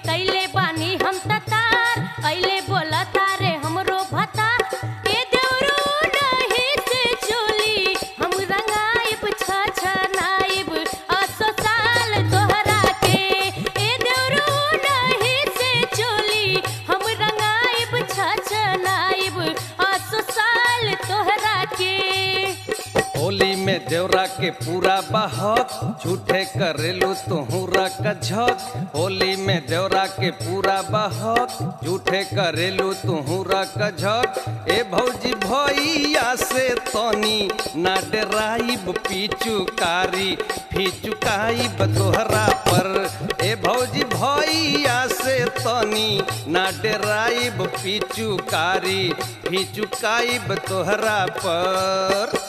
कैले बानी हम ततार ऐले बोला तारे हमरो भता ए देवरू नहीं से चोली हम रंगाइब छ नाइब असो साल तोहरा के ए देवरू नहीं से चोली हम रंगाइब छ नाइब असो साल तोहरा के होली में देवरा के पूरा बहक झूठे करेलू तुहरा कझक होली में देवरा के पूरा बहक झूठे करेलू तुहरा कझक ए भौजी भैया से तनी ना डराइब पीचुकारी फीचुकाइब तोहरा पर ए भौजी भैया से तनी ना डराइब पीचुकारी फीचुकाइब तोहरा पर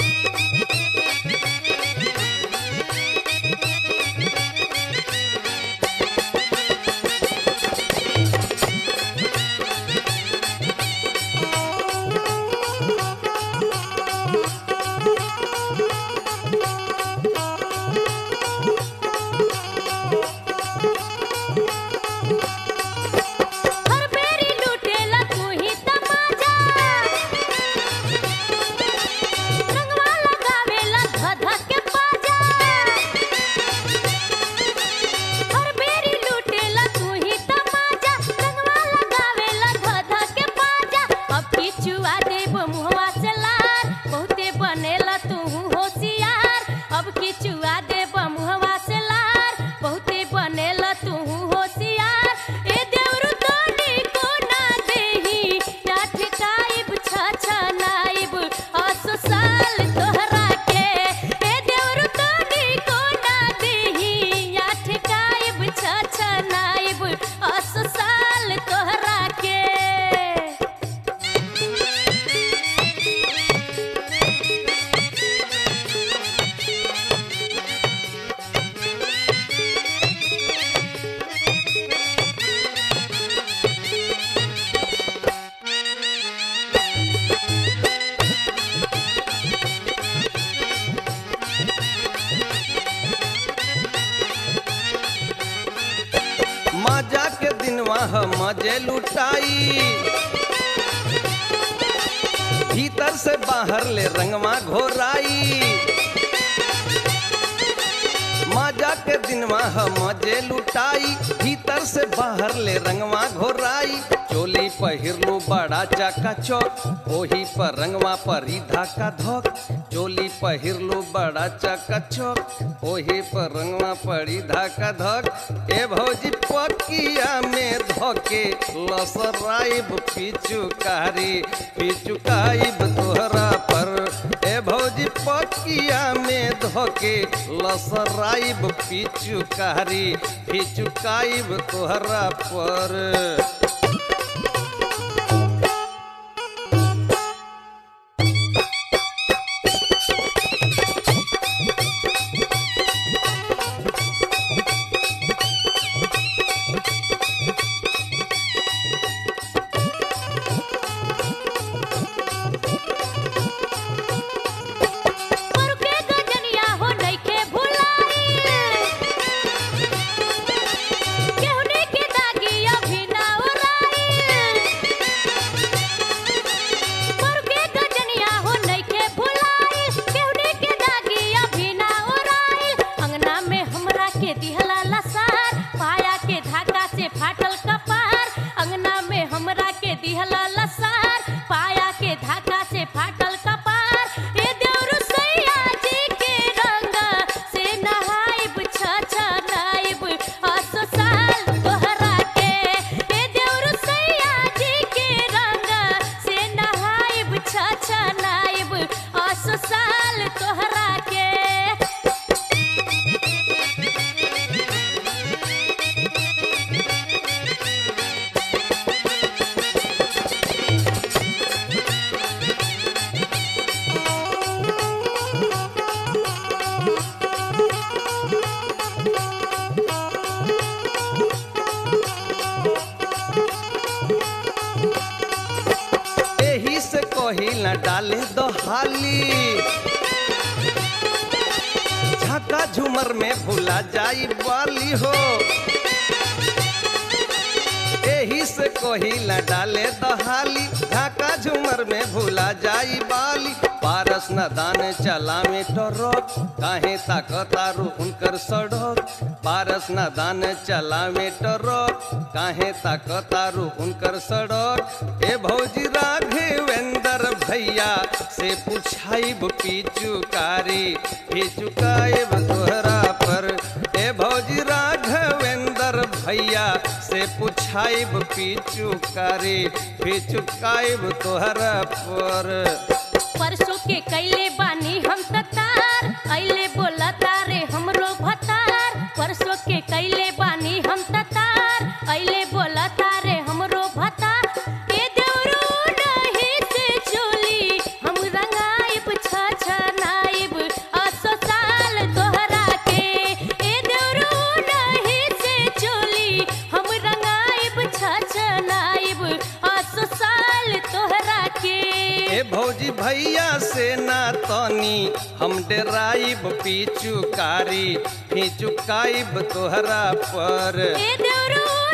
हर बेरी लूटेला तू ही तमाजा रंगवा लगावेला धधा के बाजा हर बेरी लूटेला तू ही तमाजा रंगवा लगावेला धधा के बाजा अब किचुआ देब मुहवा से लार बहुते बनेला तू होशियार अब किचुआ देब मुहवा से लार बहुते बनेला तू होशियार ए देवरु तोनी को ना देही या ठिकाइब छ छ नाइब असो साल तोहरा के ए देवरु तोनी को ना देही या ठिकाइब छ छ नाइब असो साल तोहरा के मजा के दिनवा हम मजे लुटाई भीतर से बाहर ले रंगवा घोराई मजा के दिनवा हम मजे लुटाई भीतर से बाहर ले रंगवा घोराई चोली पहिरलू बड़ा चाका चौक ओही पर रंगवा परी धाका धोक चोली पहिरलू बड़ा चाका चौक ओही पर रंगवा पड़ी धाका धक ए भौजी पकिया में धोके लसराइब पिचुकारी पिचुकाइब तोहरा पर ए भौजी पकिया में धोके लसराइब पिचुकारी पिचुकाइब तोहरा पर पर के गजनिया हो नइखे भुलाई केहुने के दागिया भी ना उड़ाई पर के गजनिया हो नइखे भुलाई केहुने के दागिया भी ना उड़ाई अंगना में हमरा के दिहला लसार पाया के धागा से फाटल कपार अंगना में हमरा के दिहला लसार पाया के धागा से फाटल कपार ए देवरु सैया जी के रंग से नहाइब छ छ नाइब असो साल तोहरा के ए देवरु सैया जी के रंग से नहाइब छ छ नाइब असो साल तोहरा के एही से कही न डाले दो हाली झका झूमर में भुला जाई वाली हो एही से कोहिला डाले दहाली झाका झूमर में भूला जाई बाली पारस न दान चला में टरक काहे ताकतारू उनकर सड़क पारस न दान चला में टरक काहे ताकतारू उनकर सड़क ए भौजी राघवेंद्र भैया से पूछाइब पीचुकारी पीचुकाइब तोहरा पर ए भौजी राघवेंद्र भैया से पूछाइब पीचुकारी पीचुकाइब तोहरा पर परसों के कैले बानी हम ततार अइले बोला तारे हमरो भतार परसों के कैले बानी हम ततार अइले बोला तारे हमरो भतार ए देवरू नहीं से चोली हम रंगाइब छ नाइब असो साल तोहरा के ए देवरू नहीं से चोली हम रंगाइब छ नाइब असो साल तोहरा के ए भौजी भैया से ना तनी हम डेराइब पीचुकारी फीचुकाइब तोहरा पर ए देवरू